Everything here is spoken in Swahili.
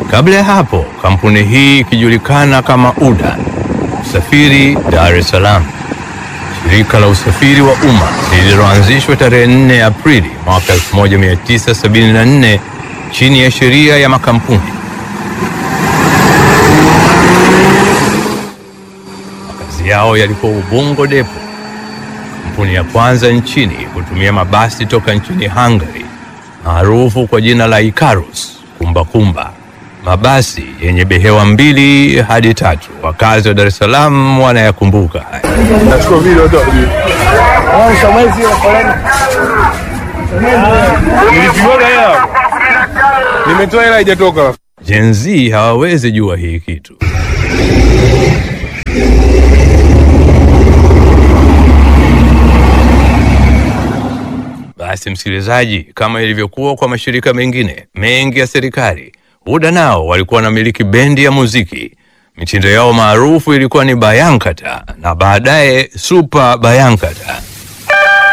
Kabla ya hapo, kampuni hii ikijulikana kama UDA Usafiri Dar es Salaam, shirika la usafiri wa umma lililoanzishwa tarehe 4 Aprili mwaka 1974 chini ya sheria ya makampuni. Makazi yao yalikuwa Ubungo Depo, kampuni ya kwanza nchini kutumia mabasi toka nchini Hungary maarufu kwa jina la Icarus kumbakumba, mabasi yenye behewa mbili hadi tatu. Wakazi wa Dar es Salaam wanayakumbuka haya. Nachukua video tu. Nilipigwa hela. Nimetoa hela haijatoka. Gen Z hawawezi jua hii kitu. Basi msikilizaji, kama ilivyokuwa kwa mashirika mengine mengi ya serikali, UDA nao walikuwa wanamiliki bendi ya muziki. Mitindo yao maarufu ilikuwa ni Bayankata na baadaye Super Bayankata.